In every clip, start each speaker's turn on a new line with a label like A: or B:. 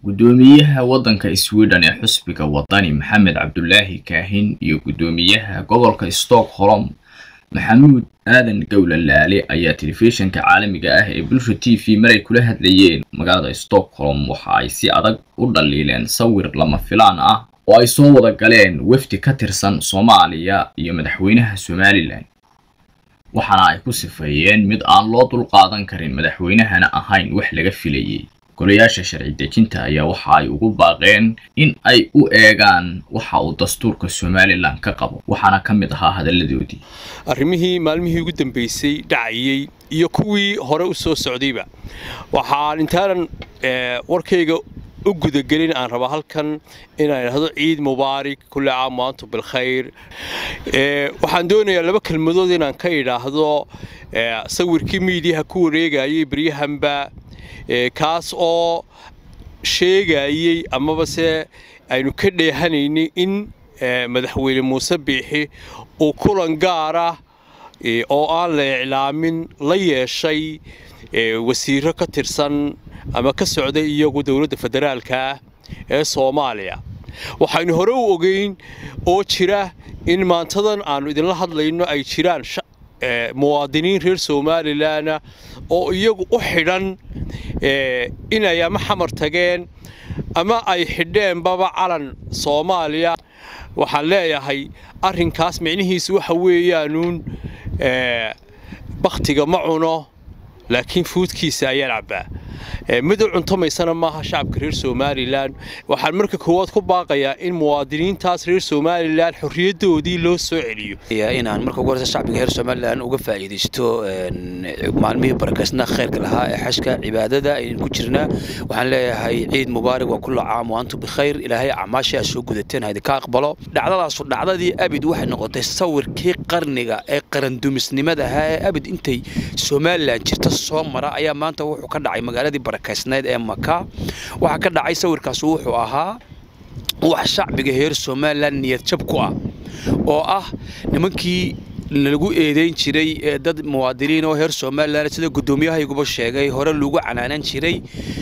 A: guddoomiyaha waddanka sweden ee xusbiga wadani maxamed cabdulaahi kaahin iyo guddoomiyaha gobolka stockholm maxamuud aadan gowla laale ayaa telefishinka caalamiga ah ee bulsha t v maray kula hadlayeen magaalada stockholm waxa ay si adag u dhaliileen sawir lama filaan ah oo ay soo wada galeen wafdi ka tirsan soomaaliya iyo madaxweynaha somalilan waxaana ay ku sifeeyeen mid aan loo dulqaadan karin madaxweynahana ahayn wax laga filayay golayaasha sharci dejinta ayaa waxa ay ugu baaqeen in ay u eegaan waxa uu dastuurka somalilan ka qabo waxaana ka mid ahaa hadalladoodii
B: arrimihii maalmihii ugu dambaysay dhacayey iyo kuwii hore u soo socdayba waxaan intaanan warkayga u gudagelin aan rabaa halkan inaan idhahdo ciid mubaarig kulli caam waantum bilkhayr waxaan doonayaa laba kelmadood inaan ka idhaahdo sawirkii miidiyaha ku wareegayay beryahanba kaas oo sheegayey amaba se aynu ka dheehanaynay in madaxweyne muuse biixi uu kulan gaara oo aan la iclaamin la yeeshay wasiiro ka tirsan ama ka socday iyagu dowladda federaalka ee soomaaliya waxaynu hore u ogeyn oo jira in maantadan aannu idinla hadlayno ay jiraan muwaadiniin reer somalilanna oo iyagu u xidhan inay ama xamar tageen ama ay xidheenbaba calan soomaaliya waxaan leeyahay arrinkaas micnihiisu waxa weeyaanuun bakhtiga ma cuno laakiin fuudkiisa ayaan cabbaa mid u cuntomaysana maaha shacabka reer somalilan waxaan marka koowaad ku baaqayaa in muwaadiniintaas reer somalilan xorriyaddoodii loo soo celiyo
C: inaan marka ugu horeysa shacbiga reer somalilan uga faa'iidaysto maalmihii barakaysnaa khayrka lahaa ee xashka cibaadada aynu ku jirnaa waxaan leeyahay ciid mubaarig waa kullu caam wa antum bikhayr ilaahay acmaashii aad soo gudateen ha idinka aqbalo dhacdadaasu dhacdadii abid waxay noqotay sawirkii qarniga ee qarandumisnimada ahaa ee abid intay somalilan jirta soo mara ayaa maanta wuxuu ka dhacay magaaladii barakaysnayd ee maka waxaa ka dhacay sawirkaas wuxuu ahaa wax shacbiga reer somalilan niyad jab ku ah oo ah nimankii lagu eedeyn jiray ee dad muwaadiniin oo reer somalilan sida guddoomiyahaiguba sheegay hore lagu canaanan jiray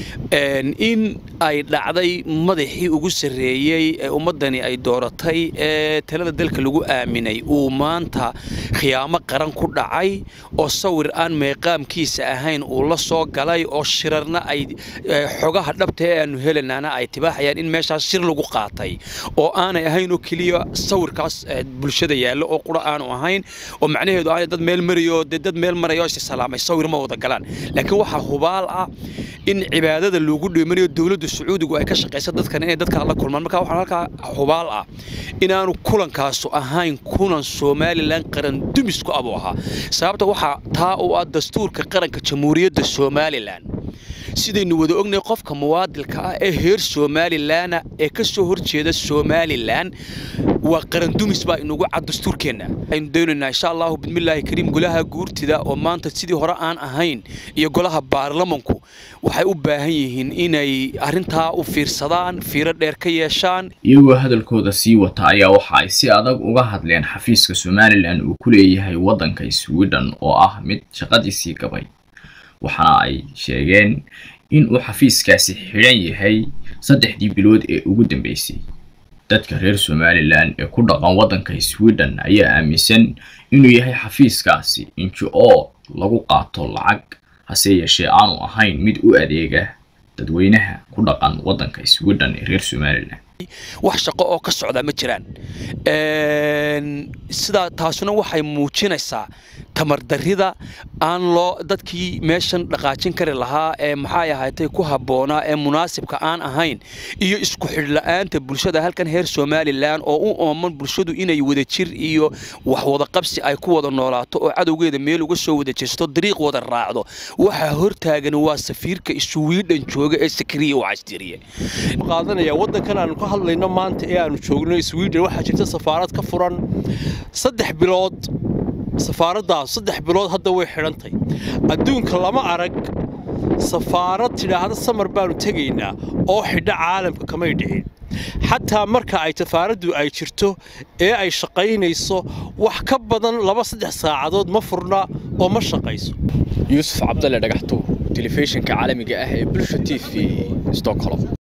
C: in ay dhacday madaxii ugu sarreeyey ee ummaddani ay dooratay ee talada dalka lagu aaminay uu maanta khiyaamo qaran ku dhacay oo sawir aan meeqaamkiisa ahayn uu la soo galay oo shirarna ay xogaha dhabta ee aanu helanaana ay tibaaxayaan in meeshaas shir lagu qaatay oo aanay ahayn oo keliya sawirkaas bulshada yaallo oo qura aanu ahayn oo macnaheedu aanay dad meel marayo dee dad meel marayoo is salaamay sawir ma wada galaan laakiin waxaa hubaal ah in cibaadada loogu dheemanayo dowladda sacuudigu ay ka shaqaysa dadkan inay dadka la kulmaan marka waxaan halkaa hubaal ah inaanu kulankaasu ahayn kulan somalilan qaran dumisku abuu ahaa sababta waxaa taa u ah dastuurka qaranka jamhuuriyadda somalilan sidaynu wada ognay qofka muwaadilka ah ee reer somalilanna ee ka soo horjeeda somalilan waa qarandumis baa inugu cad dastuurkeenna aynu doonaynaa insha allahu bismillaahi kariim golaha guurtida oo maanta sidii hore aan ahayn iyo golaha baarlamanku waxay u baahan yihiin inay arrintaa u fiirsadaan fiiro dheer ka yeeshaan
A: iyagoo hadalkooda sii wata ayaa waxa ay si adag uga hadleen xafiiska somalilan uu ku leeyahay waddanka sweden oo ah mid shaqadiisii gabay waxaana ay sheegeen in uu xafiiskaasi xidhan yahay saddexdii bilood ee ugu dambeysay dadka reer somalilan ee ku dhaqan waddanka sweden ayaa aaminsan inuu yahay xafiiskaasi inji oo lagu qaato lacag hase yeeshee aanu ahayn mid u adeega dadweynaha ku dhaqan waddanka sweden ee reer somalilan
C: wax shaqo oo ka socdaa ma jiraan sidaa taasuna waxay muujinaysaa tamardarrida aan loo dadkii meeshan dhaqaajin kari lahaa ee maxay ahaatay ku habboonaa ee munaasibka aan ahayn iyo isku xidhla'aanta bulshada halkan reer somalilan oo u ooman bulshadu inay wada jir iyo wax wada qabsi ay ku wada noolaato oo cadowgeeda meel uga soo wada jeesto dariiq wada raacdo waxaa hortaagan waa safiirka iswiidhan jooga ee sakriya wacastiriye
B: qaadanaya waddankan aanu ka hadlayno maanta ee aanu joogno sweden waxaa jirta safaarad ka furan saddex bilood safaaraddaas saddex bilood hadda way xidhantay adduunka lama arag safaarad tidhaahda samar baanu tegaynaa oo xidha caalamka kamay dhicin xataa marka ay safaaraddu ay jirto ee ay shaqaynayso wax ka badan laba saddex saacadood ma furna oo ma shaqayso
D: yuusuf cabdalle dhagaxtuur telefishinka caalamiga ah ee bulsha t v stockholm